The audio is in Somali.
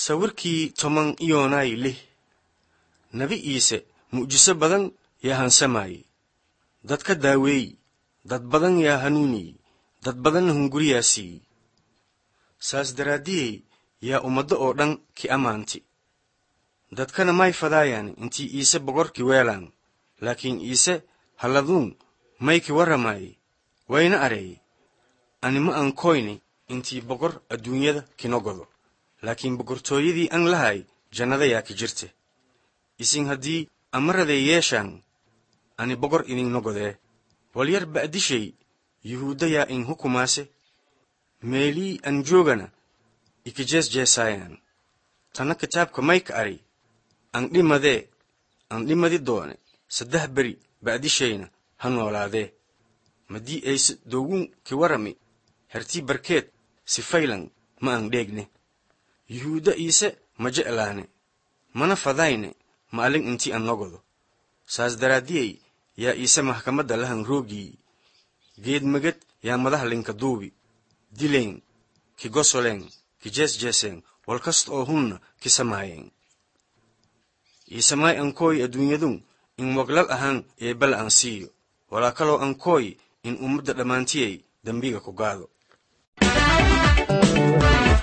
sawirkii toban iyoonay lih nebi iise mu'jiso badan yaa hansamayey dad ka daaweey dad badan yaa hanuuniyey dad badanna hunguriyaa siiyey saas daraaddiyey yaa ummaddo oo dhan ki ammaanti dadkana may fadaayaan intii iise boqorki weelaan laakiin iise halladuun mayki warramaayey wayna areeyey ani ma aan koyni intii boqor adduunyada kino godo laakiin boqortooyadii an lahay jannada yaa ki jirte isin haddii amaraday yeeshaan ani boqor idinna godee walyar ba'dishay yuhuudda yaa in hukumaase meelii an joogana ikijeesjeesaayaan tanna kitaabka mayka ari an dhimadee an dhimadi doone saddex beri ba'dishayna ha noolaadee maddii ayse doogun ki warami hertii barkeed si faylan ma an dheegne yuhuudda iise ma je'laane mana fadayne ma'alin intii an nogodo saas daraaddiyey yaa iise maxkamadda lahan roogii geed meged yaa madaha linka duubi dileen ki gosoleen ki jeesjeeseen wal kasta oo hunna ki samaayeen iisemaay an kooyi adduunyadun in waglal ahaan eebbala an siiyo walaa kaloo an kooyi in ummadda dhammaantiyey dembiga ku gaado